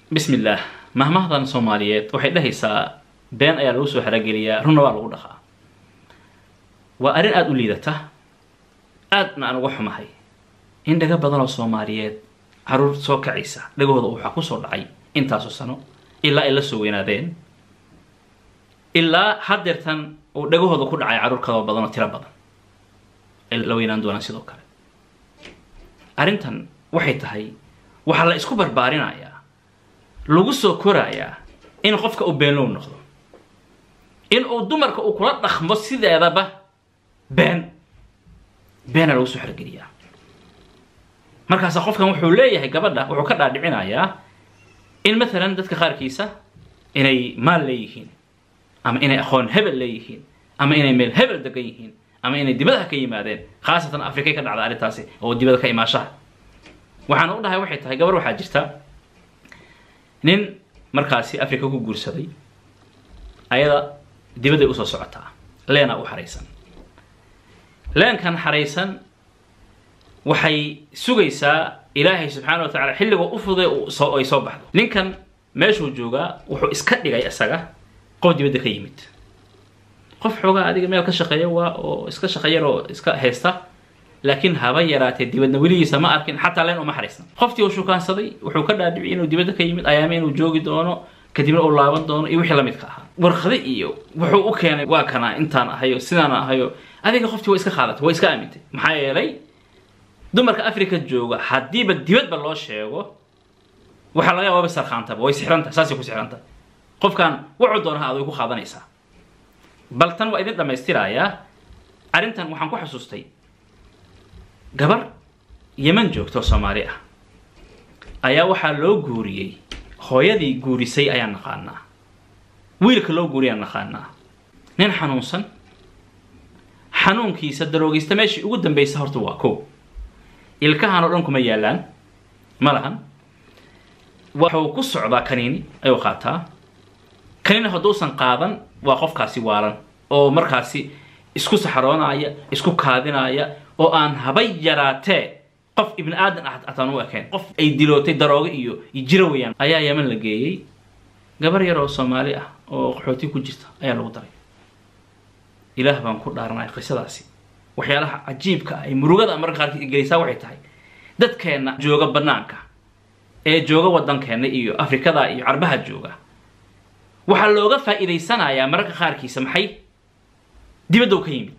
bismi illaah mahmahdan soomaaliyeed waxay dhahaysaa been ayaa lagu soo xerogeliyaa runna waa lagu dhaqaa waa arrin aada u liidata aadna aan uga xumahay in dhaga badan oo soomaaliyeed caruur soo kacaysa dhagahooda waxaa kusoo dhacay intaasoo sano ilaa ay la soo weynaadeen ilaa haddeertan uu dhagahooda ku dhacay caruur kadoo badan oo tiro badan ay la weynaan doonaan sidoo kale arrintan waxay tahay waxaa la isku barbaarinayaa lagu soo korayaa in qofka uu beenlow noqdo in uu dumarka uu kula dhaqmo sideedaba been beena lagu soo xergeliyaa markaasa qofkan wuxuu leeyahay gabadha wuxuu ka dhaadhicinayaa in maalan dadka qaarkiisa inay maal leeyihiin ama inay aqoon hebel leeyihiin ama inay meel hebel degan yihiin ama inay dibadaha ka yimaadeen khaasatan afrikay ka dhacda arrintaasi oo dibada ka imaashaha waxaan u dhahay waxay tahay gabar waxaa jirta nin markaasi africa ku guursaday ayada dibadday usoo socotaa leenaa u xaraysan leenkan xaraysan waxay sugaysaa ilaahay subxaana wa tacala xilligoo u fuday ay soo baxdo ninkan meeshuu joogaa wuxuu iska dhigay isaga qof dibadda ka yimid qof xoogaa adiga meel ka shaqeeya waa oo iska shaqeeyar oo iska haysta laakiin haba yaraatee dibadna weligiisa ma arkin xataa leen uma xariisna qoftii uu shukaansaday wuxuu ka dhaadhiciyay inuu dibadda ka yimid ayaame inuu joogi doono kadibna uu laaban doono iyo wixii lamidka ahaa warqade iyo wuxuu u keenay waa kana intaan ahayo sidaana ahayo adiga qoftii waa iska qaadatay waa iska aamintay maxaa yeelay dumarka africa jooga haddiiba dibadba loo sheego waxaa laga yaaba sarkhaantaba way sixranta saasay ku sixranta qofkan wuxuu doonaha aad way ku qaadanaysaa bal tan waa idin dhammaystirayaa arrintan waxaan ku xasuustay gabar yeman joogto soomaali ah ayaa waxaa loo guuriyey hooyadii guurisay ayaan naqaanaa wiilka loo guuriyaan naqaanaa nin xanuunsan xanuunkiisa daroogaysta meeshii ugu dambaysa horta waa ko ilkahan oo dhan kuma yaalaan ma lahan wuxuu ku socdaa kaniini ayuu qaataa kaniini hadduusan qaadan waa qofkaasi waalan oo markaasi isku saxroonaya isku kaadinaya oo aan haba yaraatee qof ibni aadan ah ataan u ekayn qof ay dilootay daroogo iyo jiro weyaan ayaa yeman la geeyey gabar yar oo soomaali ah oo qaxooti ku jirta ayaa lagu daray ilaah baan ku dhaaranaya qisadaasi waxyaalaha cajiibka ah ee murugada marka qaarkiis gelisaa waxay tahay dadkeenna jooga banaanka ee jooga waddankeenna iyo afrikada iyo carbaha jooga waxaa looga faa'iidaysanayaa mararka qaarkiisa maxay dibaddow ka yimid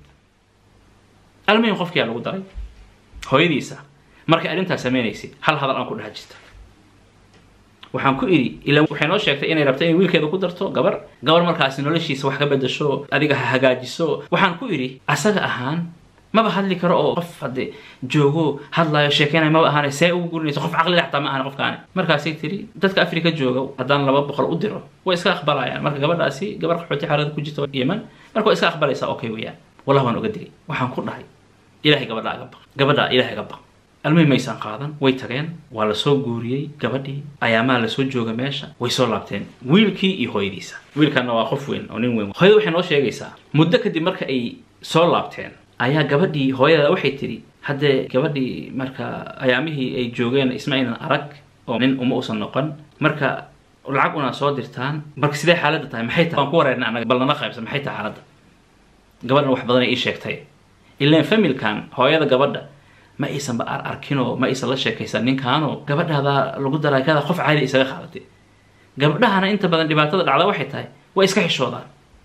almuhim qofkiyaa lagu daray hooyadiisa markay arrintaas samaynaysay hal hadal aan ku dhaha jirta waxaan ku idhi ila waxay noo sheegtay inay rabto inay wiilkeeda ku darto gabar gabar markaasi noloshiisa wax ka bedasho adiga ha hagaajiso waxaan ku idhi asaga ahaan maba hadli karo oo qof hadde joogo hadlaayo sheekeynayo maba ahaane see ugu gurinayso qof caqli xataa ma ahan qofkaani markaasay tiri dadka africa jooga haddaan laba boqol u diro way iska aqbalayaan marka gabadhaasi gabar qaxooti xaalada ku jirta yeman marka way iska aqbalaysaa okay weeyaan wallah waan oga digay waxaan ku dhahay ilahay gabadha aga baq gabadha ilahay aga baq almuhim maysan qaadan way tageen waa lasoo guuriyey gabadhii ayaamaha lasoo jooga meesha way soo laabteen wiilkii iyo hooyadiisa wiilkanna waa qof weyn oo nin weyn hooyada waxay noo sheegaysaa muddo kadib marka ay soo laabteen ayaa gabadhii hooyada waxay tidhi haddee gabadhii marka ayaamihii ay joogeen isma aynan arag oo nin uma usan noqon marka lacag una soo dirtaan marka sidee xaaladda tahay maxay tahay waan ku wareernay annaga bal nala qaybsan maxay tahay xaaladda gabadhan wax badan ay ii sheegtay ilaan familkan hooyada gabadha ma aysanba ar arkinoo ma aysan la sheekaysan ninkaanoo gabadhaada lagu daray kada qof caadi isaga qaadatay gabdhahana inta badan dhibaatada dhacda waxay tahay waa iska xishoodaan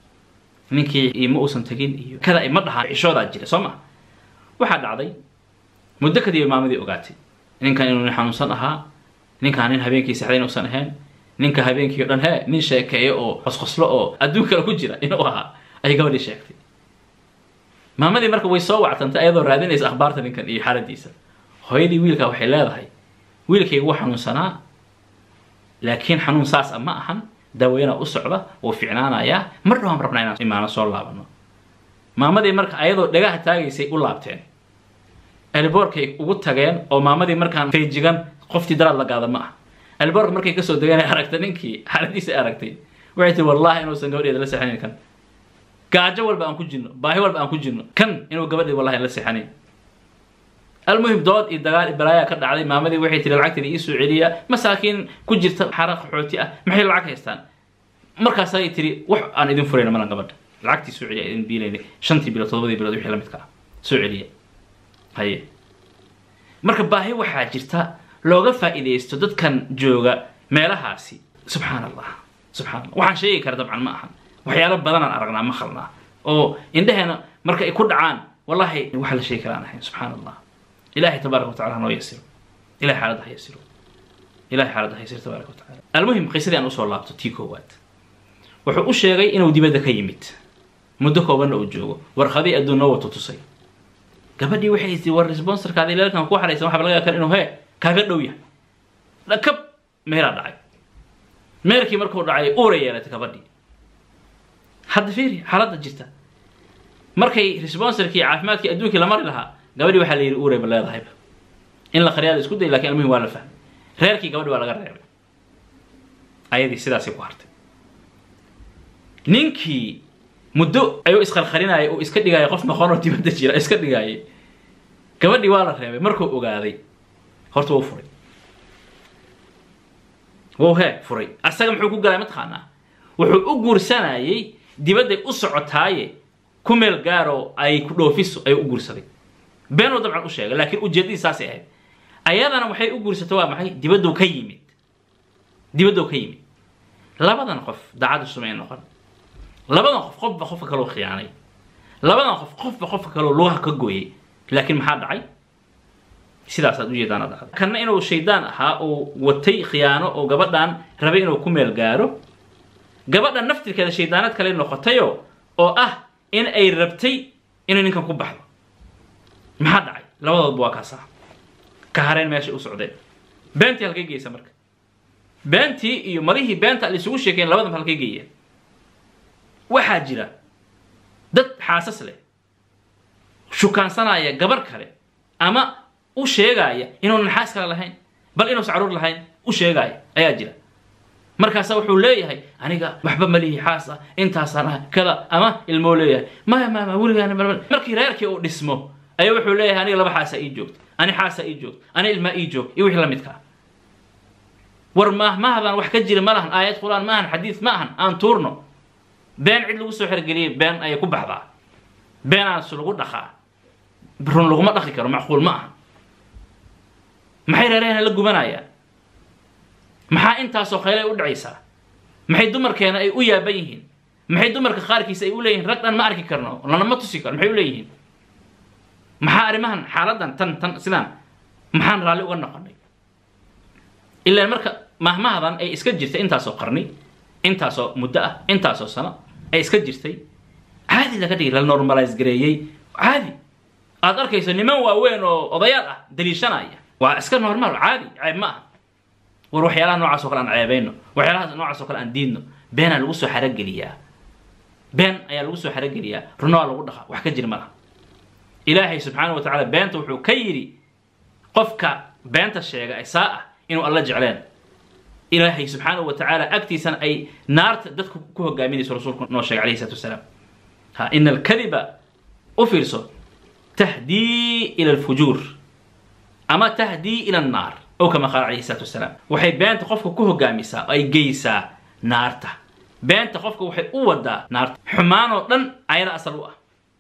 ninkii ma uusan tegin iyo kada ma dhahaan xishoodaa jira soo ma waxaa dhacday muddo kadib maamadii ogaatay ninkan inuu nin xanuunsan ahaa ninkaan nin habeenkii sexday inuusan ahayn ninka habeenkii o dhan hee nin sheekeeyo oo qosqoslo oo adduun kale ku jira inuu ahaa ayay gabadhii sheegtay maamadii marka way soo wactantay ayadoo raadinaysa akhbaarta ninkan iyo xaaladiisa hooyadii wiilkaa waxay leedahay wiilkayga wuu xanuunsanaa laakiin xanuun saas a ma ahan daaweynaa u socda wuu ficnaanayaa mar dhawaan rabnaa inaan imaano soo laabano maamadii marka ayadoo dhagaha taagaysay u laabteen elboorkay ugu tageen oo maamadii markaan feejigan qoftii daraad la gaada ma ah elboorka markay kasoo degeen aragtay ninkii xaaladiisa aragtay waxay tii wallahi inuusan gabadheeda la seexanin kan gaajo walba aan ku jirno baahi walba aan ku jirno kan inuu gabadhii wallahi la seexanayn almuhim dood iyo dagaal iyo balaayaa ka dhacday maamadii waxay tiri lacagteeda ii soo celiya masaakiin ku jirta xara qaxooti ah maxay lacag haystaan markaasay tiri wax aan idin furayna malan gabadha lacagtii soo celiya idin biilayna shantii bilood todobadii bilood wixii la midka ah soo celiya haye marka baahi waxaa jirta looga faa'iidaysto dadkan jooga meelahaasi subxaan allah subxaan allah waxaan sheegi kara dabcan ma ahan waxyaalo badanaan aragnaa maqalnaa oo indheheena marka ay ku dhacaan wallahi waxa la sheegi karaan ahayn subxaan allah ilahay tabaaraka wa tacala hanoo yasiro ilahay xaaladda ha yasiro ilahay xaaladda ha yasiro tabaaraka wa tacala almuhim qisadii aan usoo laabto tii koowaad wuxuu u sheegay inuu dibadda ka yimid muddo koobanna uu joogo warqadii adduunna watu tusay gabadhii waxay tii war responsorkaada ilaalkan ku xaraysan waxaa laga yakan inuu hee kaaga dhow yahay dhakab meeraa dhacay meerkii markuu dhacay uura yeelatay gabadhii hadda fiiri xaaladda jirta markay responsorkii caafimaadkii adduunkii la mari lahaa gabadhii waxaa la yidhi uuray ba leedahayba in la qariyaada isku day lakin almuhim waa la fahmay reerkii gabadhi waa laga reebay ayadii sidaasay ku hartay ninkii muddo ayuu isqalqalinayay oo iska dhigayay qof maqoon oo dibadda jira iska dhigayay gabadhii waa la reebay markuu ogaaday horta wuu furay wuu hee furay asaga muxuu ku galay mataqaanaa wuxuu u guursanayay dibadday u socotaaye ku meel gaaroo ay ku dhoofiso ayuu u guursaday beenuu dabcan u sheegay laakiin ujeeddadii saasay ahayd ayadana waxay u guursatay waa maxay dibadduu ka yimid dibadduu ka yimid labadan qof daacaddu sumay noqon labadan qof qofba qofka kaloo khiyaanay labadan qof qofba qofka kaloo lugaha ka gooyay laakiin maxaa dhacay sidaasaad ujeedaana dhacday kanna inuu shaydaan ahaa oo watay khiyaano oo gabadhan rabay inuu ku meel gaaro gabadhan naftirkeeda shaydaanad kale noqotayo oo ah in ay rabtay inay ninkan ku baxdo maxaa dhacay labadoodba waa kaasaa ka hareen meeshay u socdeen beentii halkay geysa marka beentii iyo marihii beenta la isugu sheekeen labadanba halkay geeyeen waxaa jira dad xaasas leh shukaansanaya gabar kale ama u sheegaya inuunan xaas kale lahayn bal inuusan caruur lahayn u sheegaya ayaa jira markaasa wuxuu leeyahay aniga waxba malihi xaas ah intaasaan ah kada ama ilmoo leeyahay maya maya ma weligaan markii reerkii uu dhismo ayaa wuxuu leeyahay aniga laba xaasaa ii joogto ani xaasaa ii joogto ani ilmaa ii joog iyo wixii la midka ah war maahmaahadan wax ka jira ma lahan aayad qur-aan ma ahan xadiis ma ahan aan tuurno been cid lagu soo xergeliyay been ayay ku baxdaa beenaas lagu dhaqaa run laguma dhaqi karo macquul ma aha maxay reerahena la gubanayaan maxaa intaasoo khaylay u dhacaysaa maxay dumarkeena ay u yaaban yihiin maxay dumarka qaarkiisa ay u leeyihiin rag dhan ma arki karno lanama tusi karo maxay u leeyihiin maxaa arrimahan xaaladan tan tan sidaan maxaan raalli uga noqonay ilaan marka mahmahadan ay iska jirtay intaasoo qarni intaasoo muddo ah intaasoo sano ay iska jirtay caadi laga dhigay la normalise gareeyey caadi aad arkayso niman waaweyn oo odayaal ah daliishanaya waa iska normaal caadi ceeb ma aha war waxyaalaha noocaas oo kale aan ceebayno waxyaalahaas noocaas oo kale aan diidno beenaa lagu soo xarogeliyaa been ayaa lagu soo xarogeliyaa runa waa lagu dhaqa wax ka jira ma laha ilaahay subxaana wa tacala beenta wuxuu ka yidhi qofka beenta sheega ee saa ah inuu alla jecleen ilaahay subxaanahu wa tacaala agtiisana ay naarta dadku ku hogaaminayso rasuulku noo sheegay alayhi salatu wasalaam ha ina alkadiba u fiirso tahdii ila alfujuur ama tahdii ila annaar ow kama qaala alayhi salatu wasalaam waxay beenta qofka ku hogaamisaa oo ay geysaa naarta beenta qofka waxay u wadaa naarta xumaanoo dhan ayada asal u ah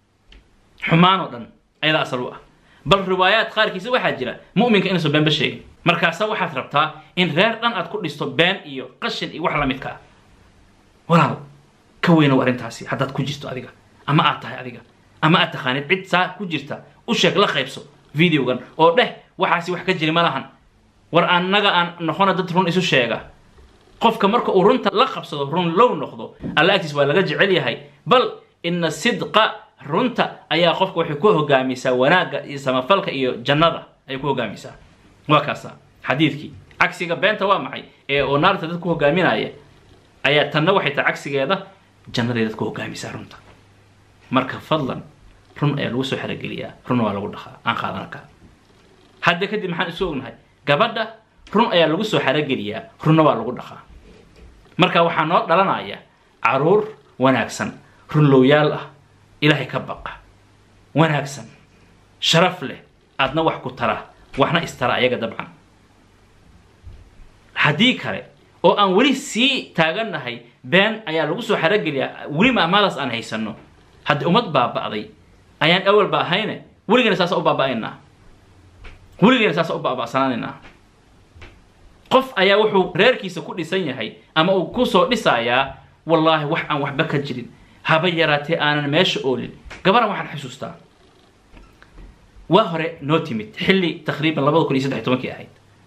xumaanoo dhan ayada asal u ah bal riwaayaad qaarkiisa waxaa jira mu'minka inuusan beenba sheegin markaasa waxaad rabtaa in reer dhan aad ku dhisto been iyo qashin iyo wax lamidka ah walaal ka weynow arrintaasi haddaad ku jirto adiga ama aad tahay adiga ama aad taqaanid cid saa ku jirta u sheeg la qaybso videogan oo dheh waxaasi wax ka jiri ma lahan war annaga aan noqona dad run isu sheega qofka marka uu runta la qabsado run low noqdo alla agtiis waa laga jecel yahay bal ina sidqa runta ayaa qofka waxay ku hogaamisaa wanaagga iyo samafalka iyo jannada ayay ku hogaamisaa waa kaasa xadiidkii cagsiga beenta waa maxay ee oo naarta dad ku hogaaminaya ayaa tanna waxay tahay cagsigeeda jannaday dad ku hogaamisaa runta marka fadlan run ayaa lagu soo xerogeliyaa runna waa lagu dhaqaa aan qaadana kaa hadda kadib maxaan isu ognahay gabadha run ayaa lagu soo xerogeliyaa runna waa lagu dhaqaa marka waxaa noo dhalanaya caruur wanaagsan runlowyaal ah ilaahay ka baqa wanaagsan sharaf leh adna wax ku tara waxna istara ayaga dabcan haddii kale oo aan weli sii taagannahay been ayaa lagu soo xarogeliyaa weli maamaadaas aan haysanno haddii ummad baaba'day ayaan awalba ahayne weligana saasa u baaba'aynaa weligana saasa u baaba'sanaanaynaa qof ayaa wuxuu reerkiisa ku dhisan yahay ama uu kusoo dhisayaa wallaahi wax aan waxba ka jirin haba yaraatee aanan meesha oolin gabaran waxaan xusuustaa waa hore noo timid xilli taqriiban labada kun iyo saddex tobankii ahayd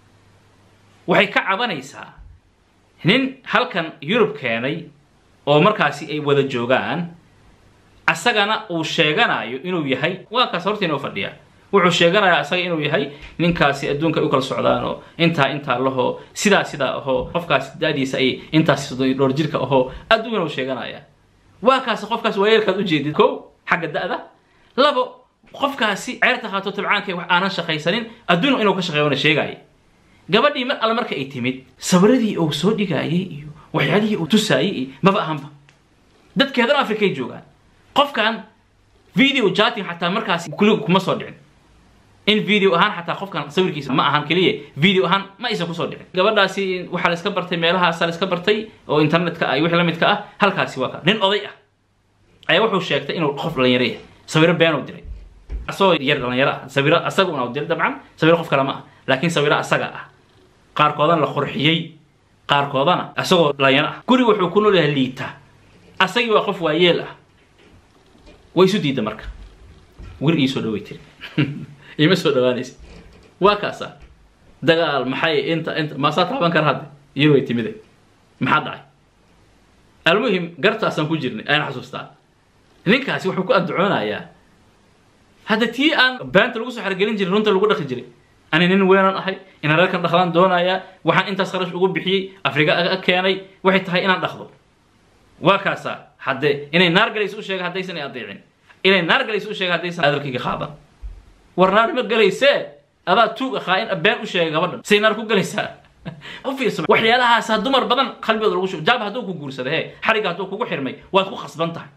waxay ka cabanaysaa nin halkan yurub keenay oo markaasi ay wada joogaan asagana uu sheeganayo inuu yahay waa kaas horta inoo fadhiya wuxuu sheeganayaa asaga inuu yahay ninkaasi adduunka ay u kala socdaan oo intaa intaa lahoo sidaa sidaa ahoo qofkaasi da'diisa ay intaasi soddon iyo dhowr jirka ahoo adduunkana uu sheeganaya waa kaasi qofkaasi waa yeelkaad ujeedid kow xagga da'da labo qofkaasi ceerta qaato tabcaanka wax aanan shaqaysanin adduun inuu ka shaqeeyona sheegaya gabadhii mar alle marka ay timid sawiradii uu soo dhigaayay iyo waxyaalihii uu tusaayay iyo maba ahanba dadkeedana afrikay joogaan qofkan video jating xataa markaasi kuliga kuma soo dhicin in video ahaan xataa qofkan sawirkiisa ma ahan keliya video ahaan ma aysan kusoo dhicin gabadhaasi waxaa la iska bartay meelahaasaa la iska bartay oo internetka ah iyo wixii la midka ah halkaasi waa ka nin oday ah ayaa wuxuu sheegtay inuu qof dhalinyaro yahay sawiro been uu diray asagoo yar dhalinyaro ah sawiro asaga una u diray dabcan sawiro qof kale ma ah laakiin sawiro asaga ah qaarkoodana la qurxiyey qaarkoodana asagoo dhalinyaro ah guri wuxuu ku nool yahay liita asagii waa qof waayeel ah way isu diidda marka wir ii soo dhaway tiri ima soo dhawaanaysa waa kaasa dagaal maxay inta inta maasaa taaban kara hadde iyo way timide maxaa dhacay almuhim gartaasaan ku jirnay ayaan xasuustaa ninkaasi wuxuu ku addacoonayaa hadda tii aan beenta lagu soo xargelin jiray runta lagu dhaqi jiray ani nin weenan ahay inaan reerkan dhaqdaan doonayaa waxaan intaas kharash ugu bixiyey afriga a keenay waxay tahay inaan dhaqdo waa kaasa hadde inay naar galayso u sheega haddaysan ay adeecin inay naar galayso u sheega haddaysan hadalkayga qaadan war naar ma galaysee adaa tuug ahaa in been u sheegay gabadhan say naar ku galaysaa u fiirso waxyaalahaasa dumar badan qalbigooda lagu shubo jaab hadduu ku guursada he xarigga hadduu kugu xirmay waad ku khasban tahay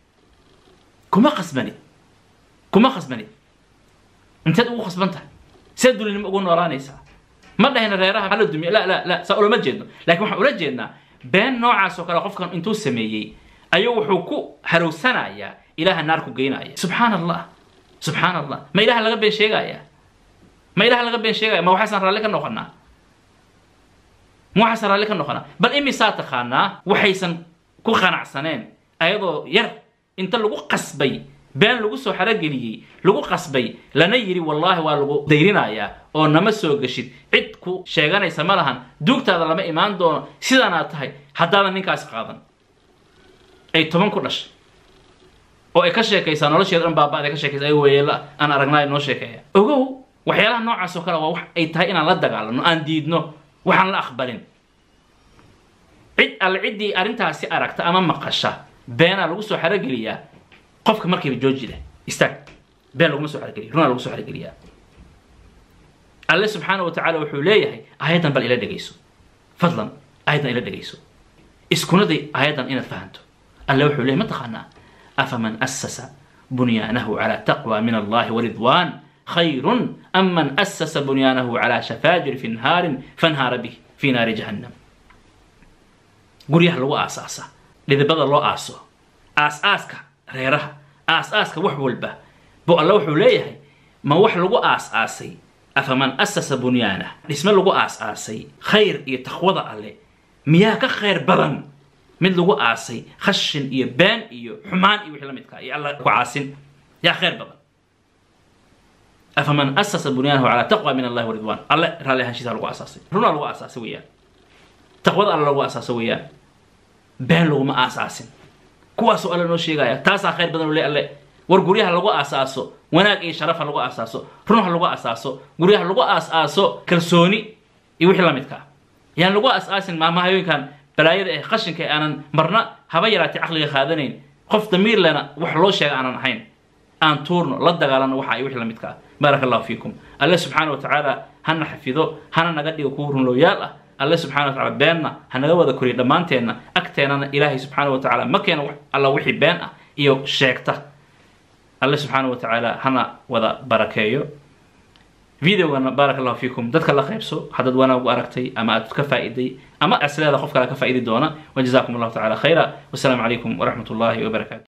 kuma khasbanid kuma khasbanid inteed ugu khasban tahay see dulinimo ugu noolaanaysaa ma dhahayna reeraha hala dumiya la la la saa ulama jeedno laakiin waxaan ula jeednaa been noocaas oo kale qofkan intuu sameeyey ayuu wuxuu ku harowsanayaa ilaaha naar ku geynaya subxaan allah subxaan allah ma ilaha laga been sheegaya ma ilaha laga been sheegaya ma waxaasaan raalli ka noqonaa ma waxaasaan raalli ka noqonaa bal imisaa taqaanaa waxaysan ku qanacsaneen ayadoo yar inta lagu qasbay been lagu soo xarogeliyey lagu qasbay lana yidhi wallaahi waa lagu dayrinayaa oo nama soo geshid cid ku sheeganaysa ma lahan duugtaada lama imaan doono sidaanaad tahay haddaadan ninkaasi qaadan ay toban ku dhashay oo ay ka sheekaysaa nolosheeda dhan baaba'da ka sheekaysa ay weyeela aan aragnaayo noo sheekeeya ogow waxyaalaha noocaas oo kale waa wax ay tahay inaan la dagaalano aan diidno waxaan la aqbalin cid alle ciddii arrintaasi aragta ama maqasha beenaa lagu soo xarogeliyaa qofka markiiba jooji leh istaag been laguma soo xarogeliya runaa lagu soo xarogeliyaa alle subxaana wa tacaala wuxuu leeyahay aayaddan bal ila dhegayso fadlan aayaddan ila dhegayso iskuna day aayaddan inaad fahanto alle wuxuu leeyahy ma taqaanaa afaman asasa bunyaanahu calaa taqwa min allahi waridwan khayrun am man asasa bunyaanahu calaa shafaajiri fi nhaarin fanhaara bih fi naari jahannam guryaha lagu aasaasa dhidibada loo aaso aas-aaska reeraha aas-aaska wax walba bu alle wuxuu leeyahay ma wax lagu aas-aasay afaman asasa bunyaanah dhisme lagu aas-aasay khayr iyo taqwada alle miyaa ka khayr badan mid lagu aasay khashin iyo been iyo xumaan iyo wixii la midkaa iyo alla ku caasin yaa khayr badan afaman asasa bunyaanahu calaa taqwa min allahi waridwan alle raalli ahaanshiisa lagu aasaasay runaa lagu aasaasay weeyaan taqwada alle lagu aasaasa weeyaan been laguma aasaasin kuwaasoo alle noo sheegaya taasaa khayr badan le alle war guryaha lagu aasaaso wanaag iyo sharaf ha lagu aasaaso run ha lagu aasaaso guryaha lagu aas-aaso kalsooni iyo wixii la midkaa yaan lagu aas-aasin maamahayooyinkan balaayada eh qashinka aanan marna haba yaraatay caqliga qaadanayn qof damiir lena wax loo sheega aanan ahayn aan tuurno la dagaalano waxa ay wixii la midkaa baaraka allahu fiikum alle subxaana wa tacaala hana xafido hana naga dhigo kuwa runlooyaal ah alle subxana wa tacala beenna ha naga wada koriyo dhammaanteenna agteenana ilaahay subxaana wa tacaala ma keena alla wixii been ah iyo sheegta alle subxaana wa tacaala hana wada barakeeyo videogana baarak allahu fiikum dadka la qaybso haddaad wanaag u aragtay ama aad ka faa'iday ama asleeda qof kale ka faa'idi doona wajazakum allahu tacala khayra wasalaamu calaykum waraxmat ullahi wabarakatu